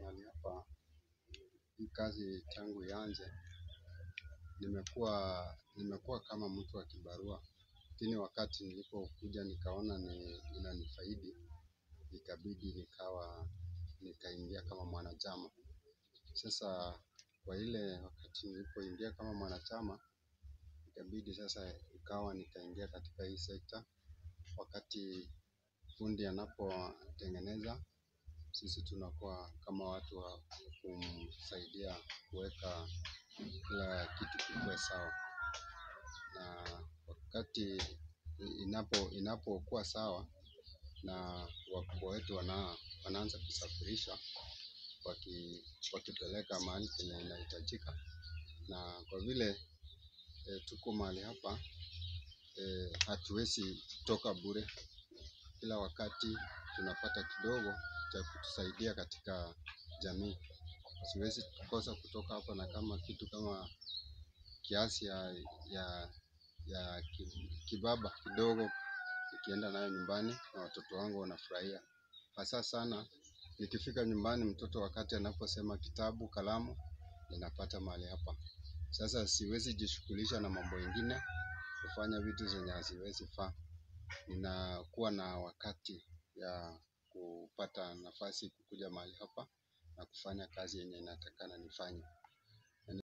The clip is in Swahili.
mahali hapa, hii kazi tangu ianze, nimekuwa nimekuwa kama mtu wa kibarua, lakini wakati nilipokuja nikaona ni inanifaidi, ikabidi nikawa nikaingia kama mwanachama. Sasa kwa ile wakati nilipoingia kama mwanachama, ikabidi sasa ikawa nikaingia katika hii sekta. Wakati fundi anapotengeneza, sisi tunakuwa kama watu wa kumsaidia kuweka kila kitu kikuwe sawa. Na wakati inapo inapokuwa sawa na wakubwa wetu wana wanaanza kusafirisha waki wakipeleka mahali penye inahitajika. Na kwa vile tuko mahali hapa hatuwezi toka bure. Kila wakati tunapata kidogo cha kutusaidia katika jamii. Siwezi kosa kutoka hapa na kama kitu kama kiasi ya ya ya kibaba kidogo nikienda nayo nyumbani na watoto wangu wanafurahia. Hasa sana nikifika nyumbani mtoto wakati anaposema kitabu, kalamu ninapata mahali hapa. Sasa siwezi jishughulisha na mambo ingine kufanya vitu zenye haziwezi faa. Ninakuwa na wakati ya kupata nafasi kukuja mahali hapa na kufanya kazi yenye inatakikana nifanye.